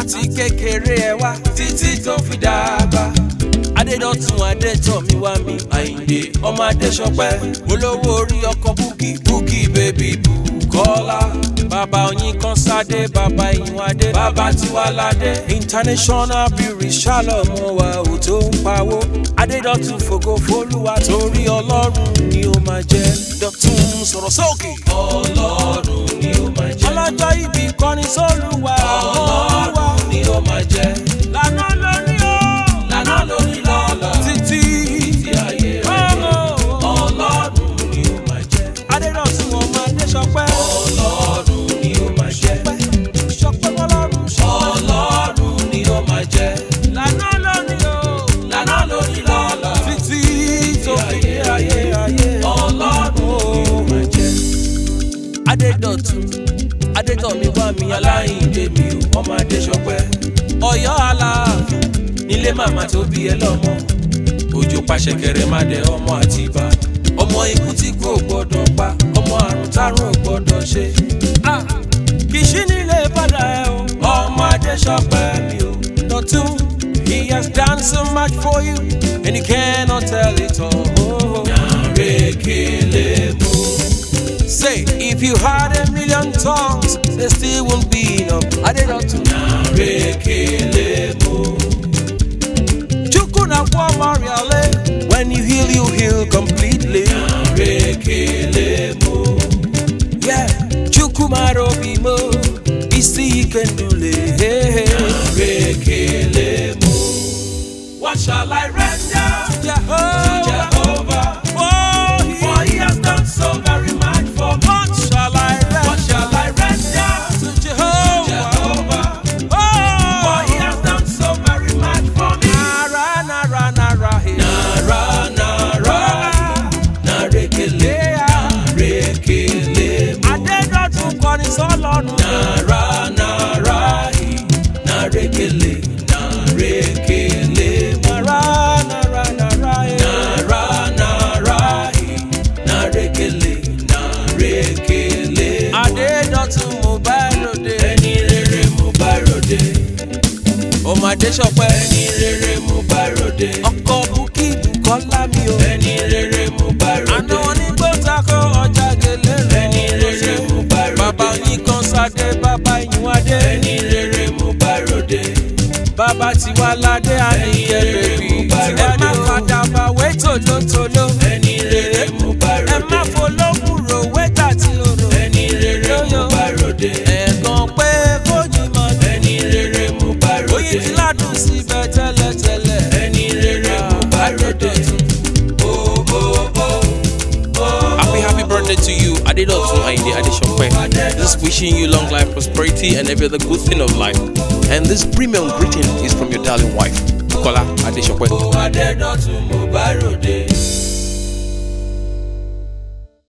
láti kékeré ẹ wá títí tó fi dàgbà. adédọ̀tun adétọ̀ mi wá mi àyìndé ọmọ adéṣọpẹ́ olówó orí ọkọ̀ búkì búkì bèbí bùkọ́lá bàbá oyin kan sáde bàbá ìyún adé bàbá tiwáládé international beauty ṣàlọ́mọ wa ò tó ń pawó adédọ̀tun fògo fólúwa torí ọlọ́run ni ó máa jẹ́ dọ̀tun sọ̀rọ̀ sókè. ọlọ́run ni ó máa jẹ́. ọlọ́jọ́ ibi kọrin sólúwa ọlọ́run ni ó máa jẹ́. lànà lórí o. lànà lórí lọ́lọ́. títí títí ayé rẹ̀. ọlọ́run ni ó máa jẹ́. adédọ̀tun ọmọ adéṣọpẹ́. ọlọ́run ni ó máa jẹ́. ṣọpẹ́ ọlọ́run ṣọpẹ́. ọlọ́run ni ó máa jẹ́. lànà lórí o. lànà lórí lọ́lọ́. títí tó fi ayé ayé. ọlọ́run ni ó máa jẹ́. adédọ̀tun adétọ̀mí wá mi aláìndé mi ò ọmọ adéṣọpẹ́ ọ̀yọ́ aláàfin nílé màmá tó bí ẹ lọ́mọ òjò pàṣẹ kẹrẹ má dẹ ọmọ àtibá ọmọ ikú tí kò gbọdọ̀ pa ọmọ àrùn tárùn ò gbọdọ̀ ṣe. Ah, kì í ṣí nílé padà ẹ o ọmọ adéṣọpẹ́ mi ò dọ̀tún he has done so much for you and he cannot tell it all. Nàrèkélé mú. Say, if you had a million tongues, there still won't be enough. I did not to Chukuna Mariale, when you heal, you heal completely. Yeah, Chukumaro Bimo, Isi Kendule. What shall I render Jehovah? to Jehovah? For he, for he has done so very much for me. What shall I render? What shall I render to Jehovah? Jehovah. Oh, for he has done so very much for me. Nara, nara, nara, hey. nara, nara, narekele, narekele. Adédọ̀tun kọrin sọ́lọ́run. Nara, nara, hey. narekele, narekele. Nara, nara, nara, hey. nara, nara, hey. narekele, narekele. Adédọ̀tun mo bá ròde. ẹni rere mo bá ròde. ọmọ Adéṣọpẹ́. ẹni rere mo bá ròde. ọkọ bukí Bùkọ́lá mi o. ẹni rere mo bá ròde. àná wọn ní gbọ́tàkọ́ ọjà gèlè rẹ̀. ẹni rere mo bá ròde. bàbá yín kan sáde bàbá yín wádé. ẹni rere mo bá ròde. bàbá tiwa ládé àníyẹ bèbí. ẹ má padà bá wé tòlótòló. ẹni rere mo bá ròde. ẹ má folókùn rò wẹ́tà tí o rò. ẹni rere mo bá ròde. ẹ̀gàn pé kójú mọ́. ẹni rere mo bá ròde. oyin ti ládùn síbẹ̀ tẹ́lẹ̀tẹ́lẹ̀. ẹni rere mo bá ròde. Happy, happy birthday to you, Adedotun Aide Adeshokwe. Just wishing you long life, prosperity, and every other good thing of life. And this premium greeting is from your darling wife, Bukola Adeshokwe. Adédọ̀tun mo bá ròde.